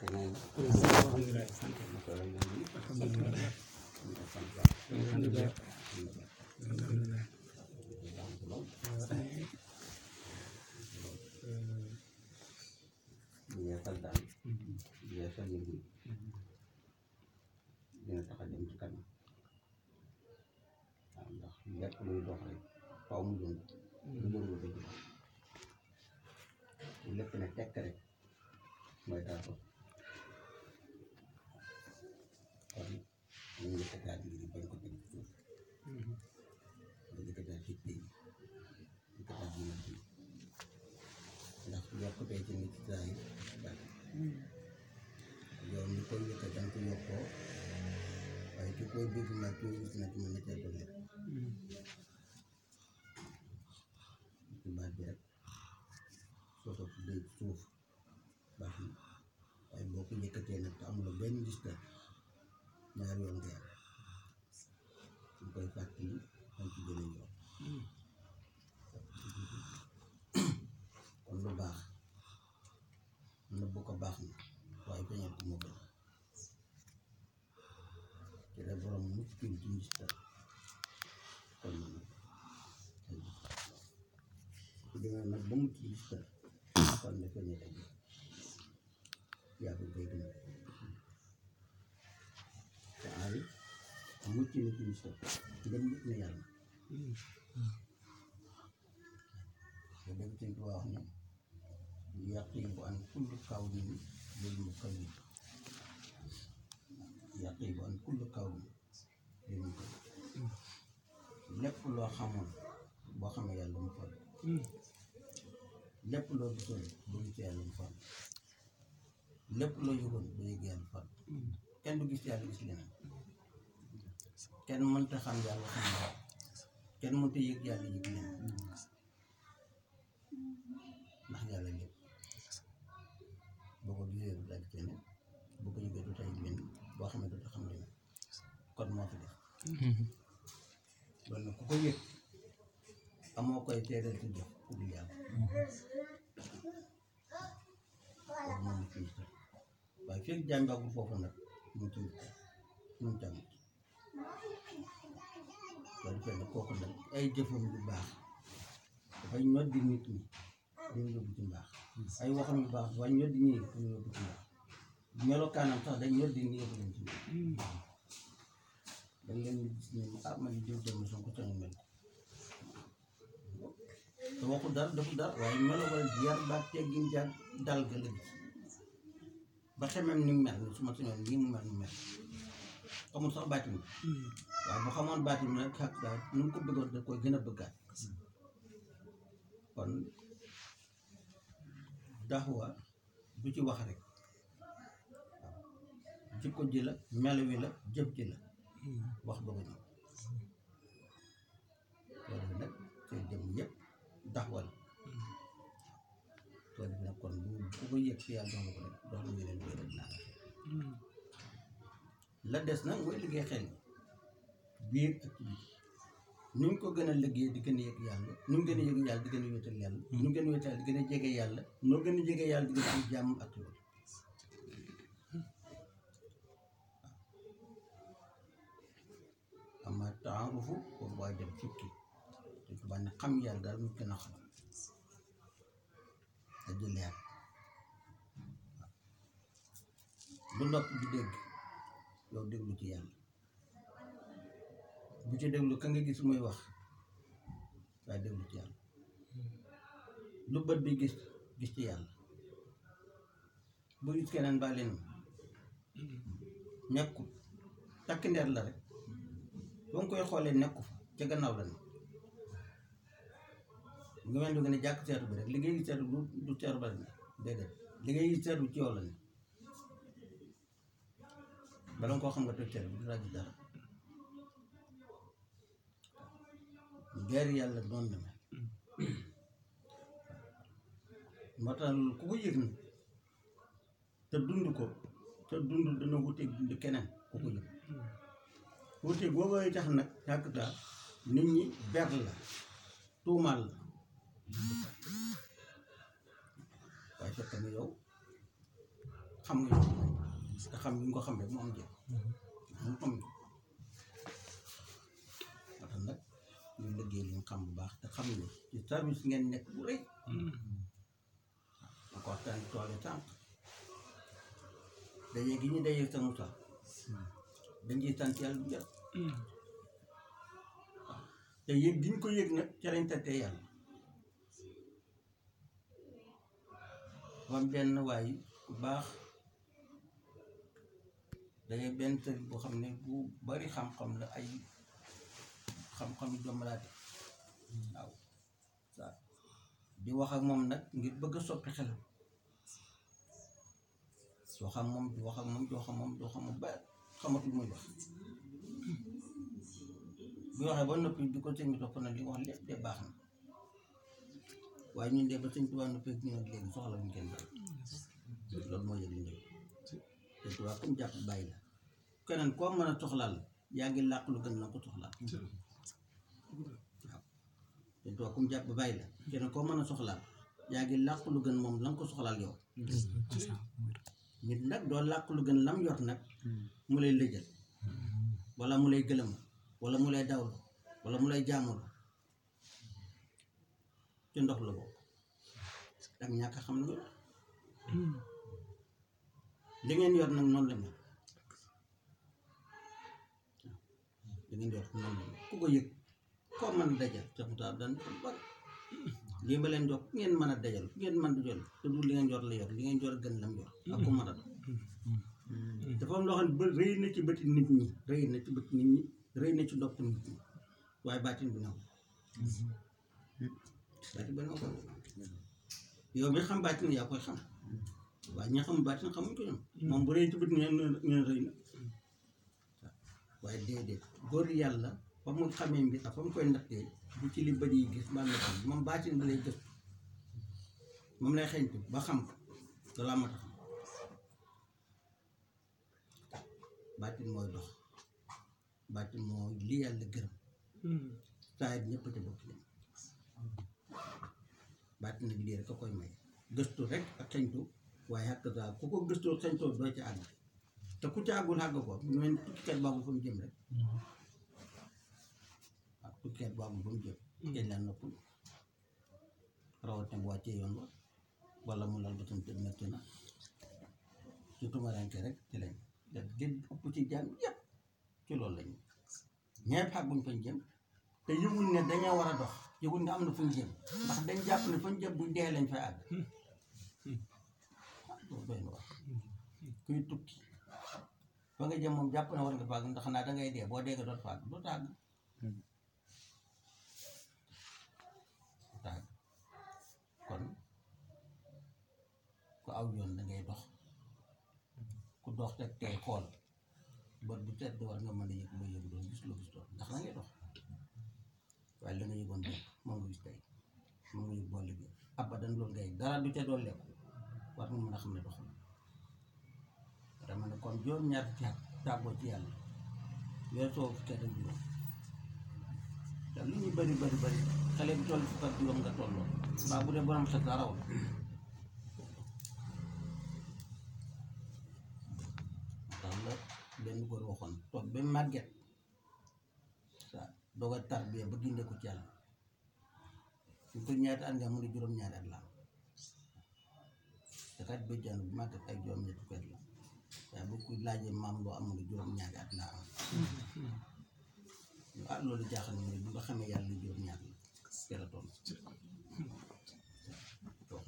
yeesal daal yeesal yëg yi dina tax a dem ci kanam waaw ndax lépp luy dox rek faw mu dund lu dund dëgg la bu lépp ne tekk rek mooy daa dox kon ñu ngi yëkkataat mbir yi bañ ko teg ci suuf ñu yëkkataat ci pays yëkkataat dina bi ndax yokkutee ci nit saa yi bari yow mi koy yëkkat danga ko yokkoo waaye ki koy dégg nag ki gis nag mën na cee dolli ci baat bi rek soo ko tuddee ci suuf baax na waaye boo ko yëkkatee nag te amuloo benn listal ñaari yoon nga yàlla ñu koy fàttali dañ ci gën a yoon kon lu baax nëbb ko baax na waaye feeñal ko moo gën ci la borom mucc ci ci ngistal kon nag su demee nag ba mucc ci ngistal kon ne feeñal ak yaa ko koy dund te aari mucc na ci ngistal ngëm yëg na yàlla te dem ci wax ne yaqibu an kulli kawnin lil mukawwin yaqibu an kulli kawnin lil mukawwin lépp loo xamoon boo xamee yàlla mu fal lépp loo gisoon bu gis yàlla mu fal lépp loo yëgoon bu yëg yàlla fal kenn du gis yàlla gis leneen kenn mënta xam yàlla xam yàlla kenn mënta yëg yàlla yëg leneen ndax yàlla lépp boo ko gisee du daal keneen boo ko yëgee du tay leneen boo xamee du xam leneen kon moo fi def loolu nag ku ko yëg amoo koy teedal ci jëf ku dul yàlla loolu moom ci ngistal waaye fekk jàngagul foofu nag mu ci ngistal mu jàng soo defee nag kooku nag ay jëfam yu baax dafay ñoddi nit ñi dañu yóbbu ci mbaax ay waxam yu baax dafay ñoddi ñii dañu yóbbu ci mbaax melokaanam sax dañ ñoddi ñii yóbbu leen ci mbaax dañ leen di gis ne ah man diw dem na soo ko sañu mel ko te waxu dara defu dara waaye melo wala yar ba teggin jaar dal ga la gis ba xemem ni mu mel ni su ma sañoon nii mu mel mu mel xamul sax baatin bi waaye bu xamoon baatin bi nag xaq daal nu mu ko bëggoon da koy gën a bëggaat kon daxwa du ci wax rek waaw jikko ji la melo wi la jëf ji la wax bëgg ñëw loolu nag seen jëm yëpp daxwa la loolu nag kon bu bu ko yëg ci yàlla dox na ko rek dox na ñeneen koy rek naa la des nag mooy liggéey xel biir ak ci biir nu ñu ko gën a liggéey di gën a yëg yàlla nu mu gën a yëg yàlla di gën a wéetal yàlla nu mu gën a wéetal di gën a jege yàlla noo gën a jege yàlla di gën a am jàmm ak loolu ama taarufu boobu waaye dem fukki te tubaab ne xam yàlla daal mu gën a xam da jëleer lu nopp di dégg yow déglu ci yàlla bu ci déglu ka nga gis muy wax waaye déglu ci yàlla lu bët bi gis gis ci yàlla bu gis keneen baa leen nekkul takk ndeer la rek ba nga koy xoolee nekku fa ca gannaaw la ne nga mel ni nga ne jàkk seetu bi rek li ngay gis seetu du du seetu ba la ne déedéet li ngay gis seetu ci yow la ne bala nga koo xam nga toj seetu bi du laa gis dara geer yàlla noonu la mel moo tax ku ko yëg na te dund ko te dund dana wuteeg dund keneen ku ko yëg wuteeg boobooy tax nag tàkk taa nit ñi ber la tuumaal la waaye fekk na yow xam nga ñu te xam ñu ko xam rek mu am jël mu am moo tax nag ñu liggéey li ñu xam bu baax te xam ne ci service ngeen nekk bu rëy ma ko waxtaan tool yi tànk daje gi ñu daje sa Moussa dañ ciy sant yàlla bu jot te yëg gi ñu ko yëg nag ca lañ tantee yàlla wam benn waay bu baax dañuy benn sëriñ boo xam ne bu bari xam-xam la ay xam-xam yu jommalaate waaw waaw di wax ak moom nag ngir bëgg a soppi xelam doo xam moom di wax ak moom doo xam moom doo xam moom ba xamatul muy wax bu waxee ba noppi di ko sëñ bi topp na li wax lépp de baax na waaye ñun de ba sëñ Tuubaa noppi ñu nag léegi soxla ñu kenn dara loolu moo yëg njëg te Tuubaa comme jàpp bàyyi la keneen koo mën a soxlaal yaa ngi làq lu gën na ko soxlaal waaw te Tuubaa comme jàpp bàyyi la keneen koo mën a soxlaal yaa ngi làq lu gën moom la nga ko soxlaal yow nit nag doo làq lu gën lam yor nag mu lay lëjal wala mu lay gëlëm wala mu lay dawlu wala mu lay jaamul ci ndox la bokk ak ñàkk a xam lu yor li ngeen yor nag noonu la mel li ngeen yor noonu la mel ku ko yëg koo mën a dajal te mu taal daan ko bari lii ba leen jox ku ngeen mën a dajal ku ngeen mën a jël te du li ngeen yor la yor li ngeen yor gën lam yor ak ku mën a doon dafa am loo xam ne ba rëy na ci bëti nit ñi rëy na ci bëti nit ñi rëy na ci ndopp nit ñi waaye baatin bi naw baatin bi naw ko yow mi xam baatin yaa koy xam waaye ñi xam baatin xamuñ ko ñoom moom bu rëy ci bët ñeen ñeen rëy na waaye déedéet góor yàlla fa mu xamee mbir ak fa mu koy nattee bu ci li bët yi gis ba na xam moom baatin bi lay gëstu moom lay xeeñtu ba xam ko loolu am a tax baatin mooy dox baatin mooy li yàlla gërëm saa yi ñëpp te bokk leen baatin nag lii rek a koy may gëstu rek ak xeñtu waaye xàq saa ku ko gëstoo xeñtoo doo ci àgg te ku ci àggul àgg ko mu mel ni tukkikat baaxul fa mu jëm rek waaw tukkikat baaxul fa mu jëm kenn laa noppul rawatina bu wàccee yoon wa wala mu lal ba tam te metti na ci tumaranke rek ci lañ def gën ëpp ci jàng yëpp ci loolu lañu ñepp xàgguñ fañ jëm te yëguñ ne dañoo war a dox yëguñ ne am na fuñ jëm ndax dañ jàpp ne fañ jëm buñ dee lañ fay àgg ah loolu doy na wax kuy tukki fa nga jëm moom jàpp na war nga fàgg ndax naa da ngay dee boo dee nga doon fàgg doo tàgg doo tàgg kon ku aw yoon da ngay dox ku dox teg tey xool bët bu tedd war nga mën a yëg loo yëgu doon gis loo gis doon ndax la ngay dox waaye la nga yëgoon démb moom nga gis tey moom nga yëg boo liggéey abadan loolu ngay dara du ca doon lekku war nga mën a xam ne doxul dama ne kon juróom-ñaar ci at tàggoo ci yàlla weer soo fukki at ak juróom te lu ñu bari bari bari xale bi toll fukk ak juróom nga tolloo mbaa bu dee borom xel sa raw la tax la benn góor waxoon toog ba màgget waaw doog a tarbiya ba gindee ko ci yàlla su ko ñaata at nga mu ne juróom-ñaari at la am te kat bëjjaan bu màgget ay juróom-ñetti fukki at la waaye bu ko laajee maam loo am mu ne juróom-ñaari at laa am ah loolu jaaxal na ma ne bu nga xamee yàlla ne juróom-ñaar la teel a toll wax na ko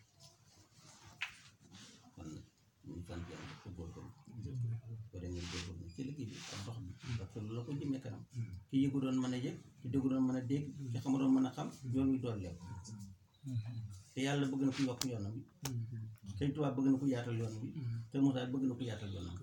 kon nag ñu ngi sant yàlla ko góorgóorlu wala ngeen góorgóorlu ci liggéey bi ak dox bi parce que loolu la ko jëmee kanam ki yëgu doon mën a yëg ki déggu doon mën a dégg ki xamu doon mën a xam yoon wi doon lekk te yàlla bëgg na ko yokk yoonam bi Sëñ Tuubaa bëgg na ko yaatal yoon bi te Moussa bëgg na ko yaatal yoonam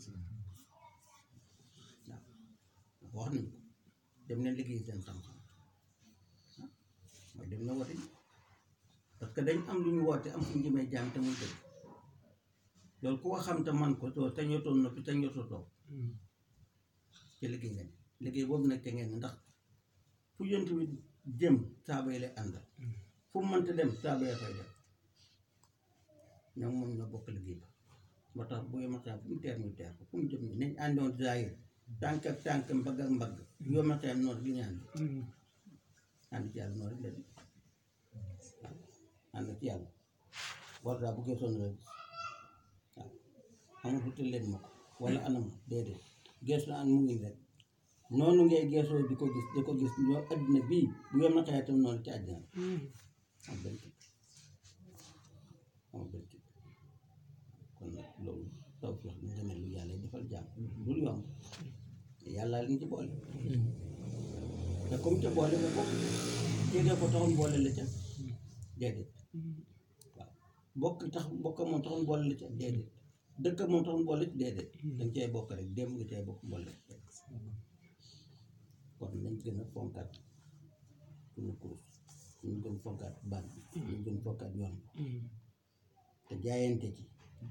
waaw wax nañu ko dem leen liggéey seen xam-xam ah mooy dem na woote parce que dañ am lu ñu woote am fu ñu jëmee jaam te muy dëgg loolu ku ko xam te man ko soo te ñoo toog noppi te ñoo toog ci liggéey nga ne liggéey boobu nag te ngeen ndax fu yonent bi jëm saaba yi lay àndal fu mu mënta dem saaba yi fay dem ñoom moom ñoo bokk liggéey ba moo tax bu yomal xiyam fu mu teer ñu teer ko fu mu jëm ñu nañ àndoon zaahir tànk ak tànk mbagg ak mbagg yomal xiyam noonu gi ñu ànd ànd ci yàlla noonu rek la di waaw ànd ci yàlla war daa bu geesoon rek waaw amul fu leen ma ko wala anam déedéet geesu an mu ngi rek noonu ngay geesoo di ko gis di ko gis ñoo addina bii bu yom na xëy tam noonu ci àddina am benn kii am benn kii kon nag loolu taw feex bi nga ne lu yàlla defal jàmm dul yomb yàlla liñ ci boole te comme ca boole nga bokk jege ko taxoon boole la ca déedéet waaw bokk tax bokk moom taxoon boole la ca déedéet dëkk moom taxoon boole ci déedéet danga cay bokk rek démb nga cay bokk boole kon nañ gën a fonkaat suñu kurus ñu gën fonkaat baat bi ñu gën fonkaat yoon te jaayante ci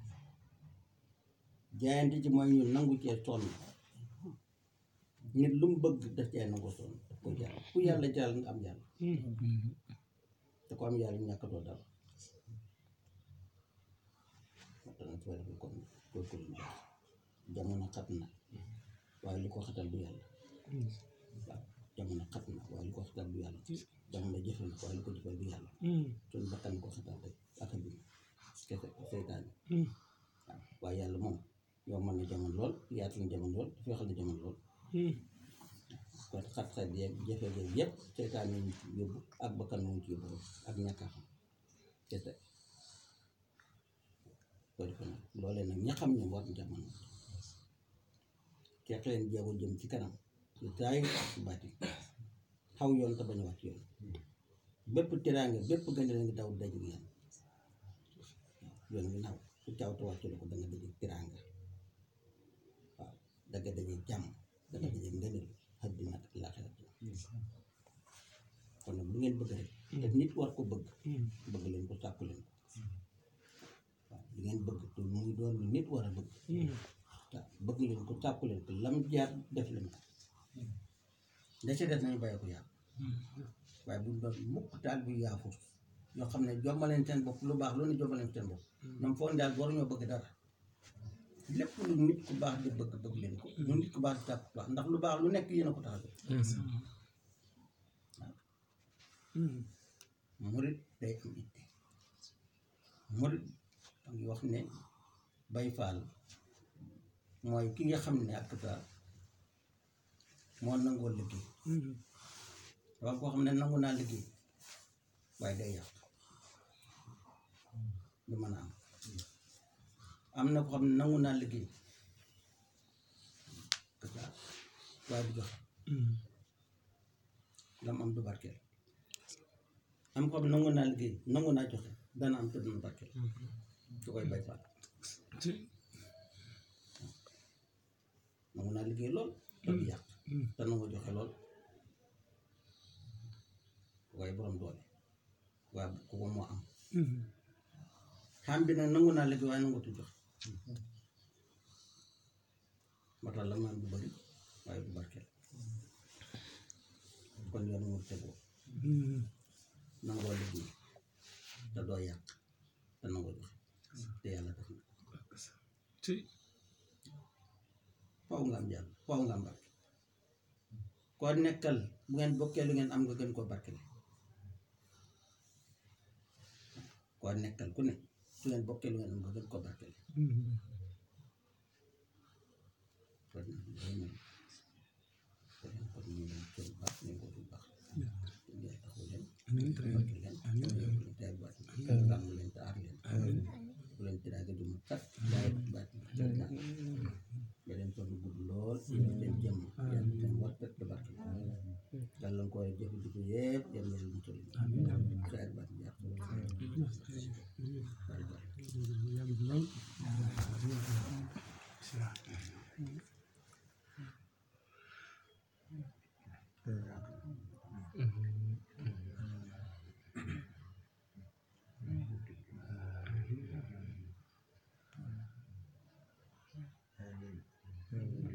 jaayante ci mooy ñu nangu cee sonn nit lu mu bëgg daf cee nangu sonn daf ko jaar ku yàlla jaral nga am yàlla te ko am yàlla ñàkkatoo dara moo tax nag soo defee kon góorgóorlu baax jamono xat na waaye li ko xatal du yàlla waaw jamono xat na waaye li ko xatal du yàlla jamono jëfe na waaye li ko jëfal du yàlla suñu bakkan ko xatal rek ak a bi kese seytaane waaw waaye yàlla moom yow mën na jamono lool yaatal na jamono lool feexal na jamono lool kon xat-xat yeeg jafe-jafe yëpp seytaane ñu ci yóbbu ak bakkan moo ci yóbbu ak ñàkk a xam kese ko defee nag loolee nag ña xam ne war jamono teex leen jéego jëm ci kanam ci taay ci baati xaw yoon te bañ a wàcc yoon bépp teraanga bépp gën la ngi daw dajug yéen yoon ngi naw su caaw te wàccu la ko da nga dajeg teraanga waaw da nga dajeg jàmm da nga dajeg ngëneel àddina ak laaxira kon nag lu ngeen bëgg rek te nit war ko bëgg bëgg leen ko sàkku leen ko waaw li ngeen bëgg te muy doon lu nit war a bëgg waaw bëgg leen ko sàkku leen ko lam jaar def leen ko da ca des nañu bàyyi ko yàlla waaye bu doon mukk taal bu yaafus yoo xam ne jombaleen seen bopp lu baax lu ne jombaleen seen bopp ñoom foog daal waruñoo bëgg dara lépp lu nit ku baax di bëgg bëgg leen ko lu nit ku baax di tàkk baax ndax lu baax lu nekk yéen a ko tax a jóg waaw murit day am itte murit a ngi wax ne bay faal mooy ki nga xam ne ak sa moo nangoo liggéey waaw koo xam ne nangu naa liggéey waaye day yàq du mën a am am na ko xam ne nangu naa liggéey kasa waaye du joxe lam am du barkeel am ko xam ne nangu naa liggéey nangu naa joxe dana am te dana barkeel su koy bay faal nangu naa liggéey lool te du yàq te nangu joxe lool waaye borom doole waaye ku ko moo am xam bi nag nangu naa liggéey waaye nangutu joxe moo tax la mu am du bëri waaye du barkeel kon yoon mu tegoo nangoo liggéey te doo yàq te nangoo joxe te yàlla def na faw nga am yàlla faw nga am barke koo nekkal bu ngeen bokkee lu ngeen am nga gën koo barkele koo nekkal ku ne su ngeen bokkee lu ngeen am nga gën koo barkele kon nag loolu moom kon nag kon ñu ngi leen baax ñu ngi ko bu baax yàlla taxaw leen barke leen leen tey baat sàmm leen te aar leen bu leen tiraage du ma tat daay baat ba leen toll gudd lool leen jëm yàlla seen war tet da barke gàllankoor yi jafe-jafe yëpp yàlla yàlla mu toll tey baat jaar bari bari Amin.